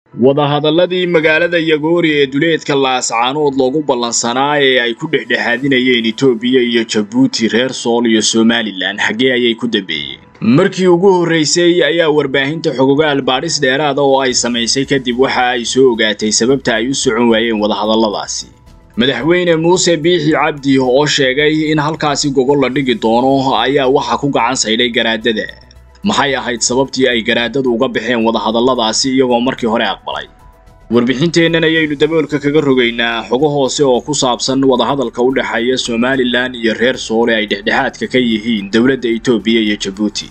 wadahadalladii magaalada yagoori ee duleedka laascaanood loogu ballansanaa ee ay ku dhexdhexaadinayeen etoobiya iyo jabuuti reer sool iyo somalilan xaggee ayay ku dambeeyeen markii ugu horraysay ayaa warbaahinta xogogaal baadhis dheeraada oo ay samaysay kadib waxa ay soo ogaatay sababta ay u socon waayeen wadahadalladaasi madaxweyne muuse biixi cabdi oo sheegay in halkaasi gogol la dhigi doono ayaa waxa ku gacan saydhay garaadada maxay ahayd sababtii ay garaadadu uga baxeen wadahadalladaasi iyagoo markii hore aqbalay warbixinteennan ayaynu daboolka kaga rogaynaa xogo hoose oo ku saabsan wadahadalka u dhexeeya somalilan iyo reer soole ay dhexdhexaadka ka yihiin dowladda etoobiya iyo jabuuti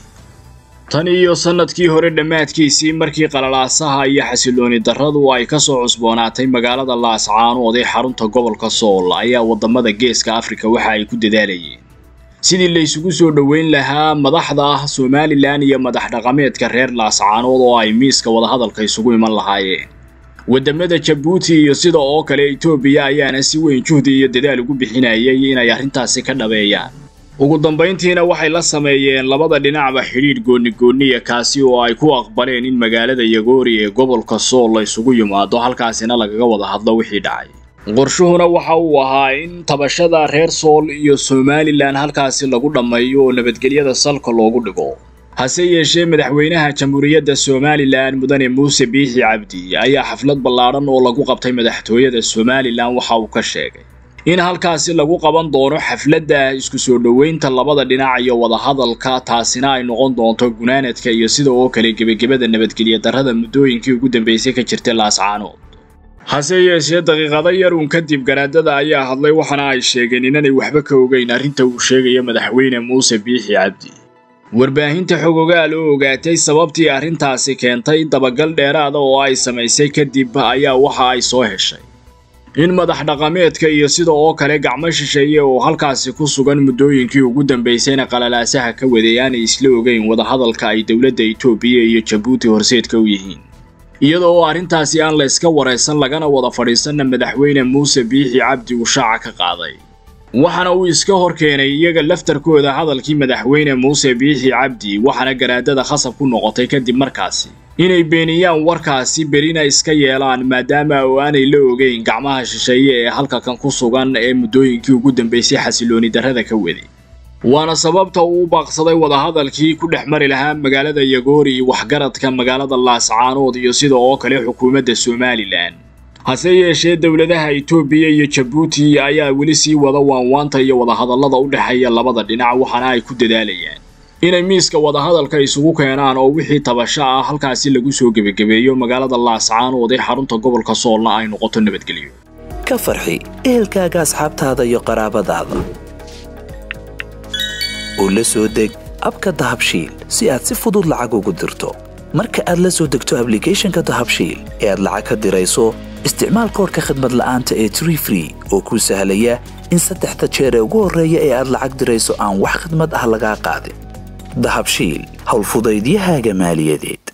tan iyo sannadkii hore dhammaadkiisii markii qalalaasaha iyo xasilooni darradu ay ka soo cusboonaatay magaalada laascaanood ee xarunta gobolka sool ayaa waddamada geeska afrika waxa ay ku dadaalayeen sidii la isugu soo dhoweyn lahaa madaxda ah somalilan iyo madax dhaqameedka reer laascaanood oo ay miiska wadahadalka isugu iman lahaayeen waddamada jabuuti iyo sida oo kale etoobiya ayaana si weyn juhdi iyo dadaal ugu bixinayay inay arrintaasi ka dhabeeyaan ugu dambayntiina waxay la sameeyeen labada dhinacba xidhiidh goonigooniya kaasi oo ay ku aqbaleen in magaalada yagoori ee gobolka sool la isugu yimaado halkaasina lagaga wada hadlo wixii dhacay qorshuhuna waxa uu ahaa in tabashada reer sool iyo somalilan halkaasi lagu dhammeeyo oo nabadgelyada salka loogu dhigo hase yeeshee madaxweynaha jamhuuriyadda somalilan mudane muuse biixi cabdi ayaa xaflad ballaadhan oo lagu qabtay madaxtooyada somalilan waxa uu ka sheegay in halkaasi lagu qaban doono xafladda isku soo dhoweynta labada dhinac iyo wadahadalka taasina ay noqon doonto gunaanadka iyo sida oo kale gebagebada nabadgelya darrada muddooyinkii ugu dambeysay ka jirtay laascaanood hase yeeshee daqiiqado yar uun kadib garaadada ayaa hadlay waxaana ay sheegeen inanay waxba ka ogeyn arrinta uu sheegaya madaxweyne muuse biixi cabdi warbaahinta xogogaal oo ogaatay sababtii arrintaasi keentay dabagal dheeraada oo ay samaysay kadib ayaa waxa ay soo heshay in madax dhaqameedka iyo sida oo kale gacmo shisheeye oo halkaasi ku sugan muddooyinkii ugu dambaysayna qalalaasaha ka waday aanay isla ogeyn wadahadalka ay dowladda etoobiya iyo jabuuti horseedka u yihiin iyada oo arrintaasi aan la iska waraysan lagana wada fadhiisanna madaxweyne muuse biixi cabdi uu shaaca ka qaaday waxaana uu iska hor keenay iyaga laftarkooda hadalkii madaxweyne muuse biixi cabdi waxaana garaadada khasab ku noqotay kadib markaasi inay beeniyaan warkaasi berina iska yeelaan maadaama oo aanay la ogeyn gacmaha shisheeye ee halka kan ku sugan ee muddooyinkii ugu dambaysay xasilooni darrada ka waday waana sababta uu u baaqsaday wadahadalkii ku dhex mari lahaa magaalada yagoori waxgaradka magaalada laascaanood iyo sida oo kale xukuumadda somalilan hase yeeshee dowladaha etoobiya iyo jabuuti ayaa weli sii wada waanwaanta iyo wadahadallada u dhexeeya labada dhinac waxaana ay ku dadaalayaan inay miiska wadahadalka isugu keenaan oo wixii tabasho ah halkaasi lagu soo gebagabeeyo magaalada laascaanood ee xarunta gobolka soolna ay noqoto nabadgelyo ka farxi ehelkaaga asxaabtaada iyo qaraabadaada oo la soo deg abka dahabshiil si aad si fudud lacag ugu dirto marka aad la soo degto ablicathonka dahabshiil ee aad lacag ka dirayso isticmaal koorka khadmad la'aanta ee tree free oo kuu sahlaya in saddexda jeer ee ugu horreeya ee aad lacag dirayso aan wax khadmad ah lagaa qaadin dahabshiil howlfudaydiyahaaga maaliyadeed